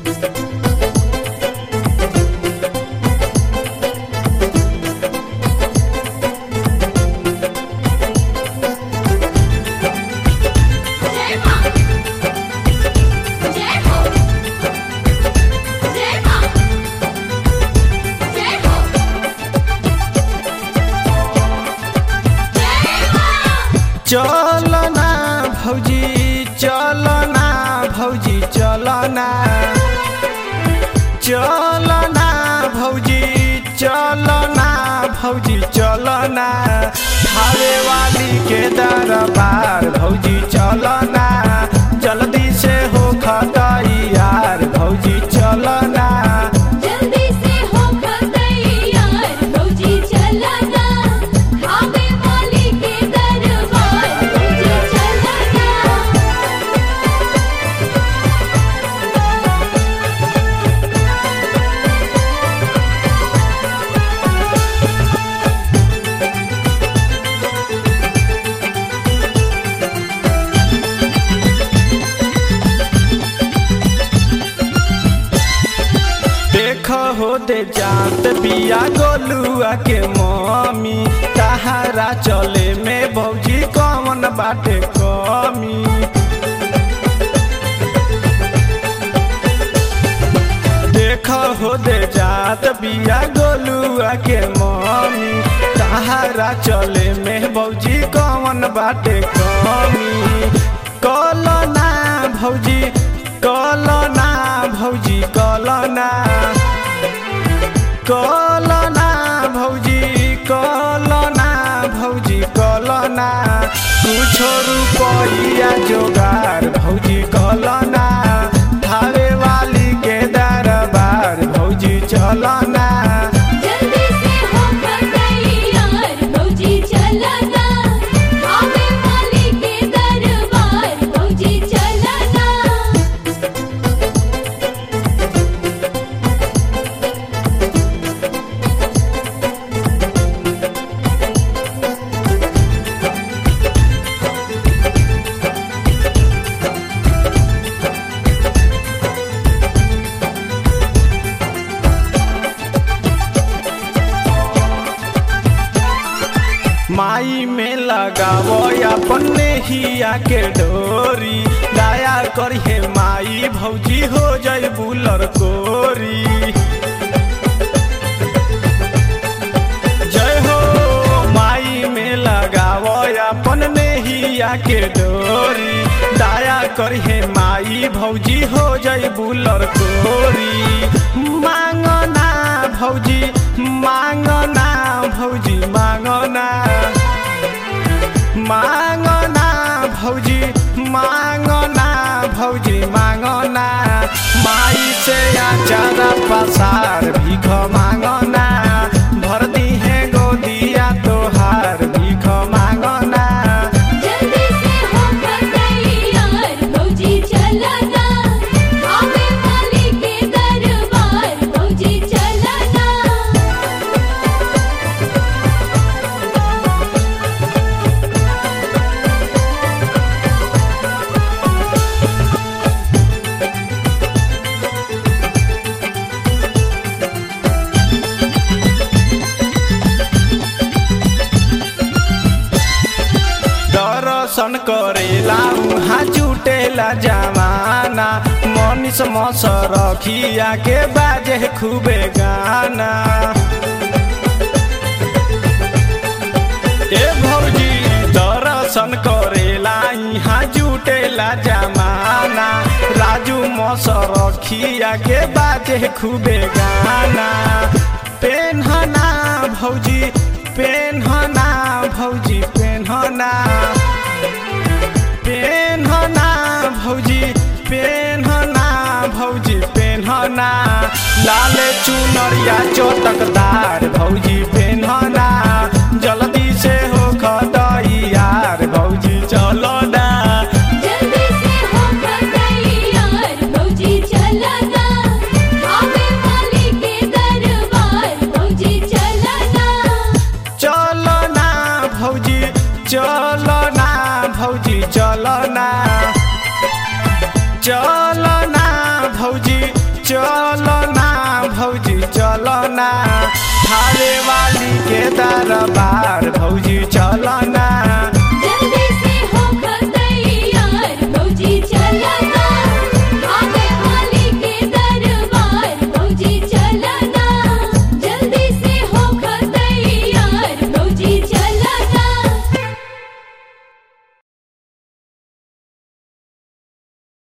जय मां जय हो जय मां जय हो जय मां चलना भौजी चलना भौजी चलना चलना भौजी चलना भौजी चलना थावे वाली के दरबार भौजी चलना जल्दी से हो खतैयार भौजी चलना जल्दी से हो तैयार भौजी चलना खावे वाली के दरबार भौजी चलना देख हो दे जात बिया गोलुआ के मम्मी तहारा चले में भौजी कौन बाटे कमी देख हो दे जात बिया गोलुआ के मम्मी तहारा चले में भौजी कौन बाटे कमी कलना भौजी कलना भौजी कलना कलना भौजी कलना भौजी कलना कुछो रुपैया जोगार भौजी कलना थावे वाली के दरबार भौजी चलना जल्दी से हो तैयार भौजी चलना खावे वाली के दरबार भौजी चलना माई में लगावो अपने हिया के डोरी दया करिए माई भौजी हो जाए बुलर कोरी जय हो माई में लगावो अपन नेहिया के डोरी दया करिए माई भौजी हो जाए बुलर कोरी मांगना भौजी मांगना भौजी मांगना मांगना भौजी मांगना भौजी मांगना माई से आचार पसार भीख मांगना भर दी है गोदिया तोहार भीख मांगना जल्दी से हो तैयार भौजी चलना खावे वाली के दरबार भौजी चलना दर्शन करेला उहाँ जुटेला जमाना मनीष मस रखिया के बाजे खूबे गाना ए भौजी दर्शन करेला यहाँ जुटेला जमाना राजू मस रखिया के बाजे खूबे गाना पेन्हना भौजी पेन्हना भौजी पेन्हना पेन्हना भौजी पेन्हना भौजी पेन्हना लाल चुनरिया चटकदार भौजी पेन्हना